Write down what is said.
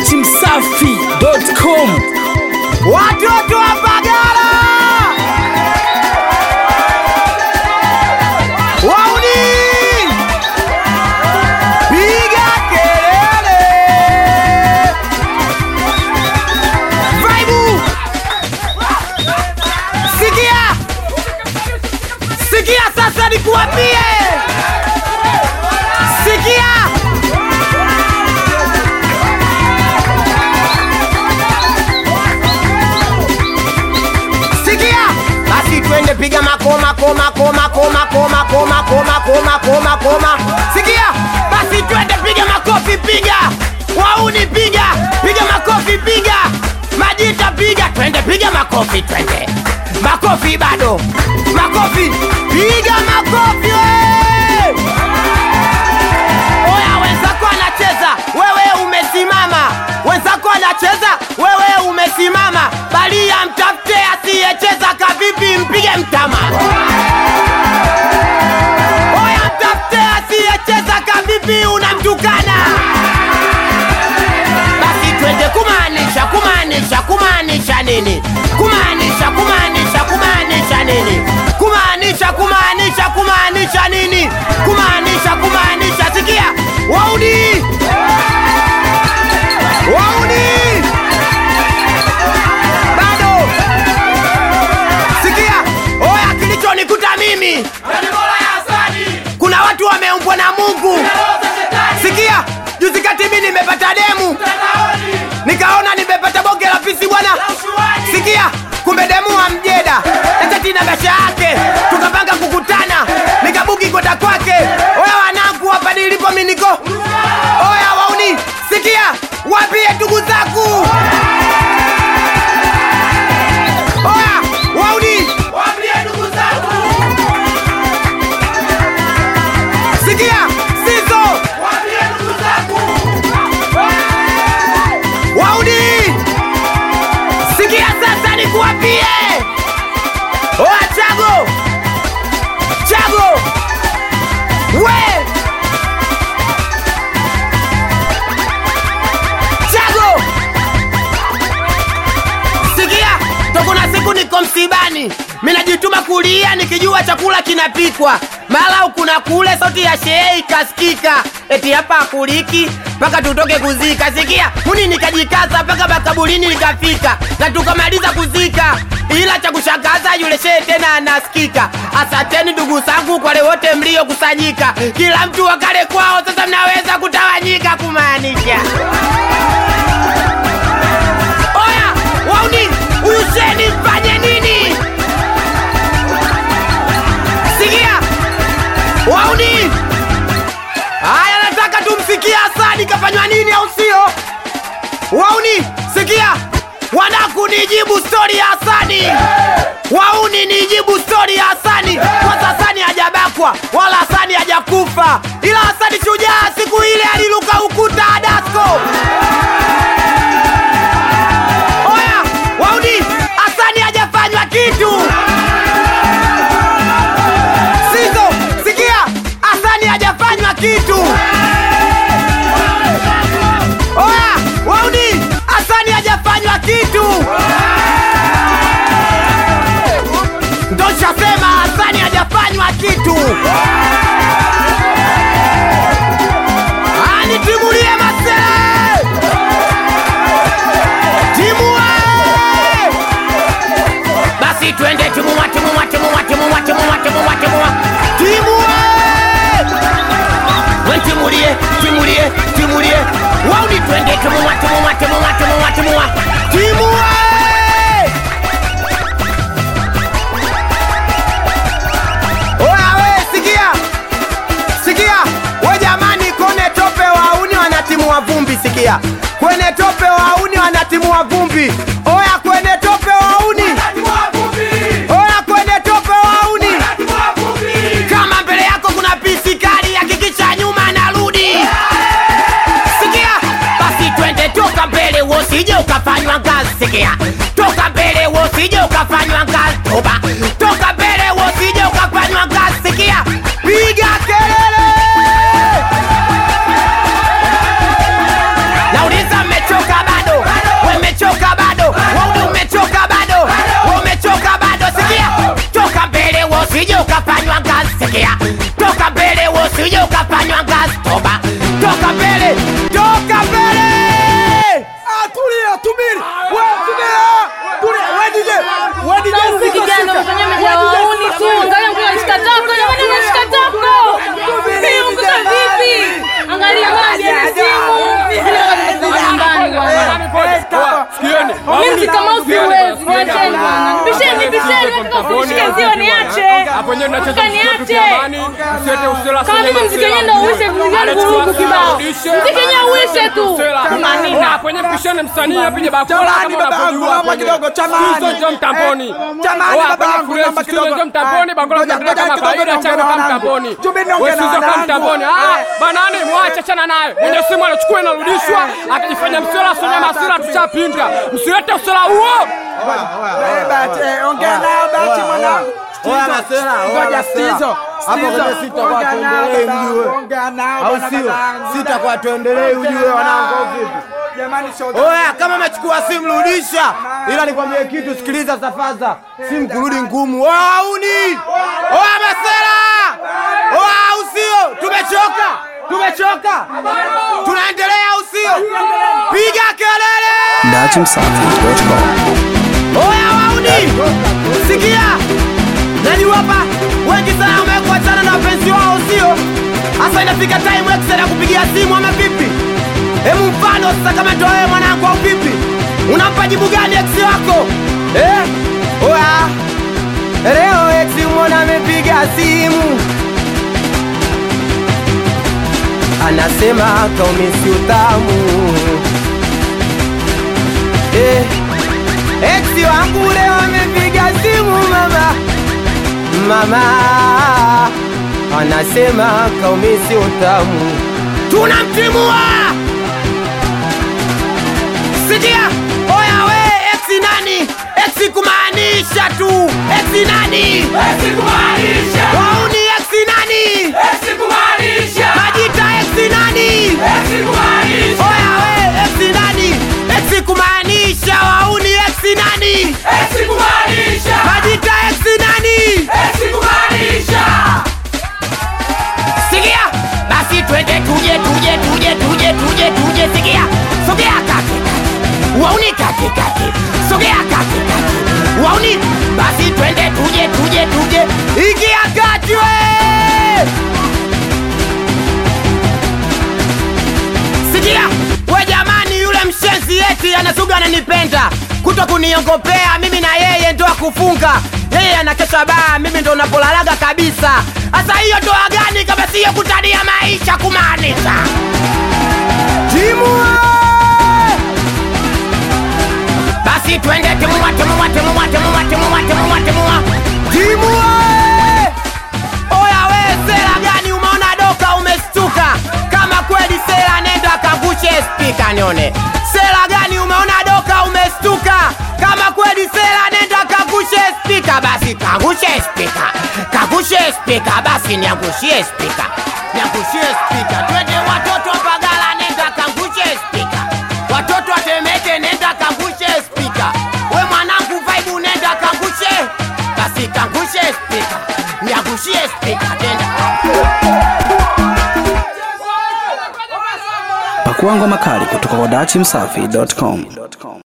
dachimsafi.com Watoto wa Mbagala wauni, piga kelele, vaibu, sikia, sikia sasa nikuambie, sikia sikia basi twende piga makoma koma koma koma koma koma koma koma koma koma sikia basi twende piga makofi piga wauni piga piga makofi piga majita piga twende piga makofi twende makofi bado makofi piga makofi we! oya wenzako anacheza wewe umesimama wenzako anacheza wewe umesimama balia mtafute asiyecheza kavipi mpige mtama oya mtafute asiyecheza kavipi unamtukana basi twende kumaanisha kumaanisha kumaanisha nini kumaanisha kumaanisha kumaanisha nini kumaanisha kumaanisha kumaanisha nini kumaanisha kumaanisha sikia wauni wauni bado sikia oya kilichonikuta mimi kuna watu wameumbwa na mungu sikia juzi kati mi nimepata demu nikaona nimepata bonge la pisi bwana sikia kumbe demu wa mjeda etetina gasha yake tukapanga kukutana nikabuki kwenda kwake oya wanangu hapa nilipo miniko oya wauni sikia wapie ndugu zangu oya wauni sikia sizo wauni sikia sasa nikuwapie oya chago chago we chago sikia tokuna siku niko msibani minajituma kulia nikijua chakula kinapikwa mala kuna kule sauti ya shehe ikasikika eti hapa akuliki mpaka tutoke kuzika sikia muni nikajikaza mpaka makaburini nikafika na tukamaliza kuzika ila cha kushangaza yule shehe tena anasikika asanteni ndugu zangu kwale wote mliokusanyika kila mtu wakale kwao sasa mnaweza kutawanyika kumaanisha oya wauni huyu sheni mfanye nini sikia wauni haya nataka tumsikie asadi kafanywa nini au sio wauni sikia wanaku nijibu stori ya asani wauni nijibu stori ya asani kwanza asani hajabakwa wala asani hajakufa ila asani shujaa siku ile aliluka ukuta adasko oya wauni asani hajafanywa kitu sizo sikia asani hajafanywa kitu oya wauni asani hajafanywa kitu ndoshasema asani hajafanywa kitu anitimulie masee timua basi twende timua timua timua timua timua timua timua timua wentimulie timulie timulie wauni twende timua timua timua timua timua timua oya we sikia sikia we jamani kone tope wauni wanatimua vumbi sikia kwenye tope wauni wanatimua vumbi oya kwenye tope wauni oya kwenye tope wauni kama mbele yako kuna pisi kali hakikisha nyuma anarudi sikia basi twende toka mbele wosije ukafanywa ngazi sikia toka mbele wosije ukafanywa ngazi toba toka mbele wosije ukafanywa ngazi sikia piga kelele nauliza mmechoka Hapo nyewe tunacheza Kaka, mziki wetu niache. kiamani. Msiete usela Kama mimi mziki wenyewe ndio uishe, mziki wangu vurugu kibao. Mziki wenyewe uishe tu. Kama nini? Hapo nyewe pishane msanii apige bakora Jamani, kama baba yangu, unavyojua naomba hapo kidogo, nyewe. jamani. Studio njoo mtamboni. Jamani, Oh, baba hapo nyewe yangu, fresh, naomba studio kidogo. njoo mtamboni, bakora Ngoja, tunataka ngoja kama kidogo, kawaida, naongea chana na kama wanangu. mtamboni. Jumbe, naongea Wewe na studio kama wanangu. mtamboni. Ah, Eh. banani mwache chana naye. Mwenye simu anachukua inarudishwa, akijifanya msela sonya masira tushapinda. Msilete usela huo. Eh, Bahati, eh, ongea nao Bahati mwanangu. Oya, Stizo, Masela, oya, ngoja, Masela. Stizo, Hapo Stizo, kwenye sita kwa ongea nao tuendelee babangu, mjue. ongea nao au bwana sio? babangu. Sita kwa tuendelee ujue wanangu au vipi? Jamani, shoga. Oya, kama umechukua simu rudisha, ila nikwambie kitu, sikiliza safaza, simu kurudi ngumu. Oya auni, oya Masela, oya au sio? Tumechoka, tumechoka, tunaendelea au sio? Piga kelele! Oya wauni, sikia, najua hapa wengi sana wamekuwa chana na wapenzi wao, sio? Hasa inafika time X na kupigia simu ama vipi? Hemu mfano sasa, kama ndo wewe mwanangu au vipi, unampa jibu gani ex wako eh? Oya, leo ex mwona amepiga simu anasema kaumisi utamu eh. Ex wangu leo amepiga simu mama, mama anasema kaumisi utamu, tunamtimua. Sikia, oya we, ex nani? Ex kumaanisha tu, ex nani? Wauni ex nani? Majita ex nani? Oya we, ex nani? Ex kumaanisha wauni ex nani? Majita ex nani? Sikia, basi twende tuje tuje tuje tuje tuje tuje, sikia, sogea kake kake, wauni kake kake, sogea kake kake, wauni, basi twende tuje tuje tuje, ingia kati we. Sikia, we jamani, yule mshenzi eti anasuga ananipenda kuto kuniongopea mimi na yeye ndo akufunga yeye anakesha baa, mimi ndo napolalaga kabisa. Sasa hiyo ndoa gani kama siyo kutania maisha kumaanisha timu we! basi twende timua timua timua timua timua timua timua timu we! Oya we, sera gani umeona doka umestuka? Kama kweli sera, nenda kangushe spika nione. Sera gani umeona doka umestuka? Kama kweli sera, nenda kangushe spika. Basi kangushe spika, kangushe spika, basi niangushie spika, niangushie spika. Twende watoto wa Mbagala, nenda kangushe spika. Watoto wa Temeke, nenda kangushe spika. We mwanangu vibe, nenda kangushe, basi kangushe spika, niangushie spika tena. Pakua ngoma kali kutoka kwa dachimsafi.com.